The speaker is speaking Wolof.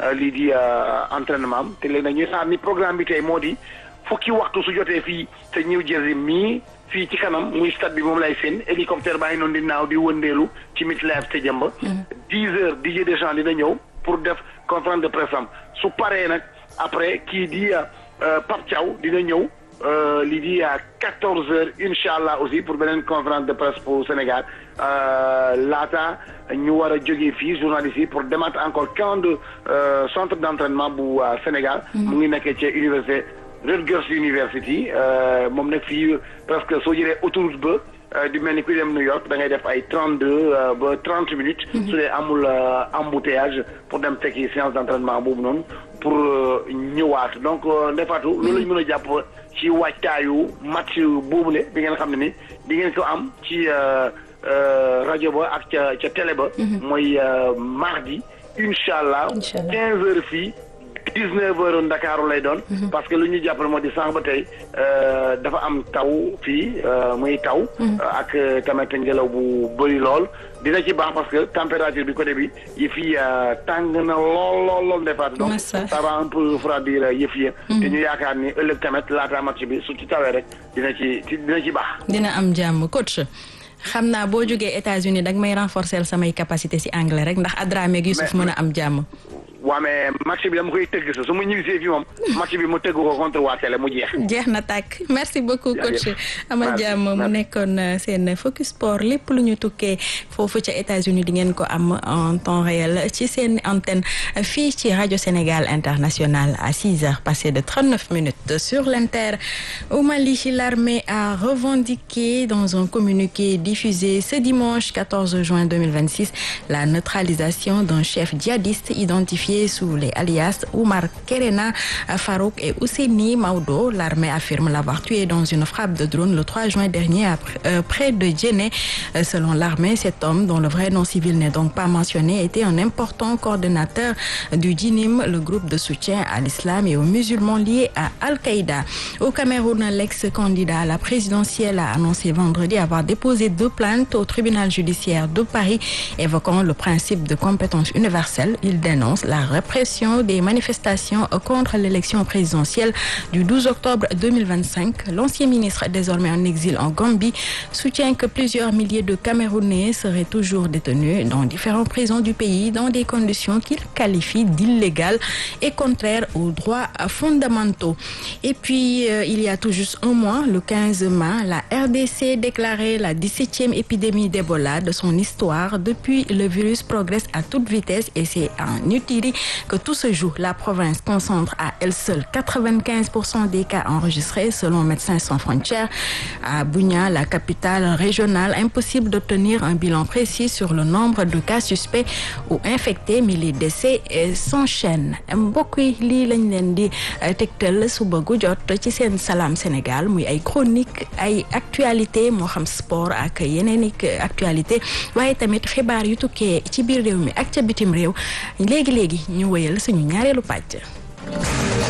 lii di entraînement am te léegi nag ñuy xaar ni programme bi tey moo di fukki waxtu su jotee fii te New Jersey mii fii ci kanam muy stade bi moom lay seen hélicoptère baa ngi noonu di naaw di wëndeelu ci MetLife Stadium ba. dix heures Didier Deschamps dina ñëw pour def conférence de presse am su paree nag après kii di Pape Thiaw dina ñëw. lii di à quatorze heures incha allah aussi pour beneen conférence de presse pour Sénégal laata ñu war a jógee fii journalistes yi pour demaat encore camp de centre d' entraînement bu Sénégal. mu ngi nekkee ci université Rutgers University moom nag fii presque soo jëlee autoroute ba di mel ni kuy dem New York da ngay def ay trente deux ba trente minutes. su dee amul embouteillage pour dem fekki séance d' entraînement boobu noonu pour ñëwaat donc ndefaatu loolu lañ mën a jàpp. ci waajtaayu match boobule bi ngeen xam ne ni di ngeen ko am ci rajo ba ak ca ca télé ba. mooy mardi incha allah. incha allah quinze heures fii dix neuf heures Ndakaaru lay doon. parce que lu ñu jàppale moo di sànq ba tey dafa am taw fii muy taw. ak tamit ngelaw bu bëri lool. dina ci baax parce que température bi côté bi yëf yi tàng na lool lool lool defaat donc ça va un peu refroidir yëf yi te ñu yaakaar ni ëllëg tamit laata match bi su ci tawee rek dina ci dina ci baax dina am jàmm coach xam naa boo jógee États-Unis dag may renforcer samay capacité ci anglais rek ndax Adramé ak Youssouf mën a am jàmm waa mais match bi dama koy tëgg sa su ma ñibbisee fii moom match bi mu tëgg ko contre waa Télé mu jeex. jeex na tàkk merci beaucoup coach amal jàmm mu nekkoon seen focus sport lépp lu ñu tukkee foofu ca États-Unis di ngeen ko am en temps réel ci seen antenne fii ci rajo Sénégal international à six heures passées de trente-neuf minutes sur l'inter au Mali l'armée a revendiqué dans un communiqué diffusé ce dimanche 14 juin 2026 la neutralisation d'un chef djihadiste identifié sous les alias Oumar Kerena Farouk et Ousseini Maudo. L'armée affirme l'avoir tué dans une frappe de drone le 3 juin dernier euh, près de Djenné. Euh, selon l'armée, cet homme, dont le vrai nom civil n'est donc pas mentionné, était un important coordonnateur du Djinim, le groupe de soutien à l'islam et aux musulmans liés à Al-Qaïda. Au Cameroun, l'ex-candidat à la présidentielle a annoncé vendredi avoir déposé deux plaintes au tribunal judiciaire de Paris évoquant le principe de compétence universelle. Il dénonce la répression des manifestations contre l'élection présidentielle du 12 octobre 2025. L'ancien ministre, désormais en exil en Gambie, soutient que plusieurs milliers de Camerounais seraient toujours détenus dans différentes prisons du pays dans des conditions qu'il qualifie d'illégales et contraires aux droits fondamentaux. Et puis, euh, il y a tout juste un mois, le 15 mai, la RDC déclarait la 17e épidémie d'Ebola de son histoire. Depuis, le virus progresse à toute vitesse et c'est en Utiri que tout se joue. La province concentre à elle seule 95% des cas enregistrés selon Médecins sans frontières. À Bunia, la capitale régionale, impossible d'obtenir un bilan précis sur le nombre de cas suspects ou infectés, mais les décès s'enchaînent. mbokk yi lii lañ leen di tegtal suba gu jot ci seen Salam Sénégal muy ay chronique ay actualité moo xam sport ak yeneen i actualité waaye tamit xibaar yu tukkee ci biir réew mi ak ca bitim réew léegi léegi ñu wëyal suñu ñaareelu pàcc.